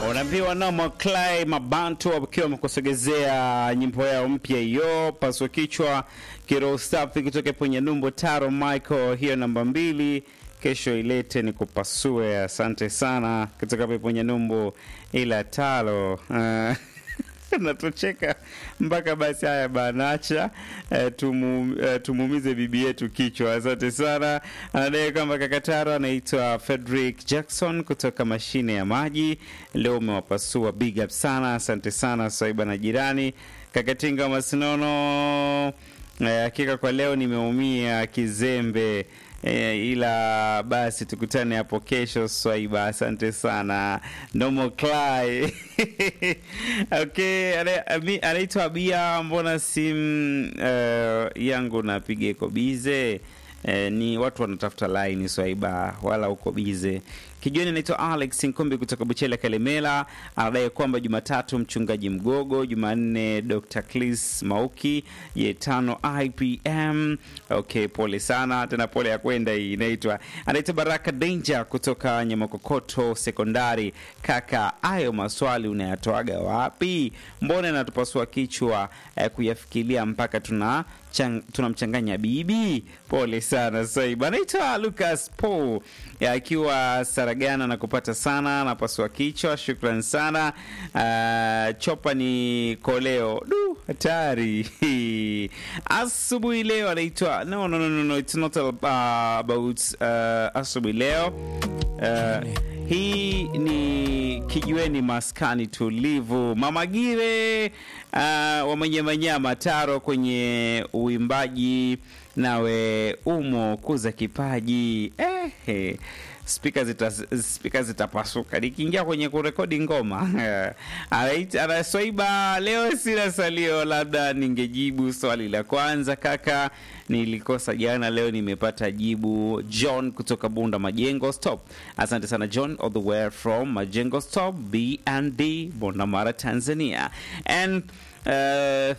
unaambiwa Nomo Clay Mabantu wakiwa wamekusogezea nyimbo yao mpya hiyo, paswa kichwa kiroho safi kutoka kwenye numbo Taro Michael, hiyo namba mbili kesho ilete ni kupasue. Asante sana kutoka kwenye numbo ila talo uh, natucheka mpaka basi. Haya banacha eh, tumu, eh, tumuumize bibi yetu kichwa. Asante sana. Anadai kwamba kakataro anaitwa Frederick Jackson kutoka mashine ya maji, leo umewapasua, big up sana. Asante sana Swaiba na jirani Kakatinga Masinono. Hakika eh, kwa leo nimeumia kizembe. E, ila basi tukutane hapo kesho Swaiba, asante sana Nomo Clay. Okay, anaitwa Bia, mbona simu uh, yangu napiga iko bize? Eh, ni watu wanatafuta line Swaiba, wala uko bize. Kijoni anaitwa Alex Nkombi kutoka Buchela Kalemela, anadai kwamba Jumatatu mchungaji Mgogo, Jumanne Dr. Clis Mauki, ye tano IPM. Okay, pole sana tena, pole ya kwenda hii. Inaitwa anaitwa Baraka Danger kutoka Nyamakokoto Sekondari. Kaka, hayo maswali unayatoaga wapi? Mbona natupasua kichwa eh, kuyafikiria mpaka tuna tunamchanganya bibi. Pole sana Saiba. Anaitwa Lucas Paul akiwa Saragana na kupata sana napasua kichwa. Shukran sana. Uh, chopa ni koleo du hatari asubuhi leo anaitwa no, no, no, no, no, it's not uh, about uh, asubuhi leo uh, hii ni kijiweni maskani tulivu. Mama Gire uh, wa Manyamanyama Taro kwenye uimbaji, nawe umo kuza kipaji eh, spika zita, spika zitapasuka nikiingia kwenye kurekodi ngoma anaswaiba. Leo sina salio, labda ningejibu swali la kwanza. Kaka, nilikosa jana, leo nimepata jibu. John kutoka Bunda Majengo Stop, asante sana John, all the way from Majengo Stop B&D Bunda Mara, Tanzania and Uh,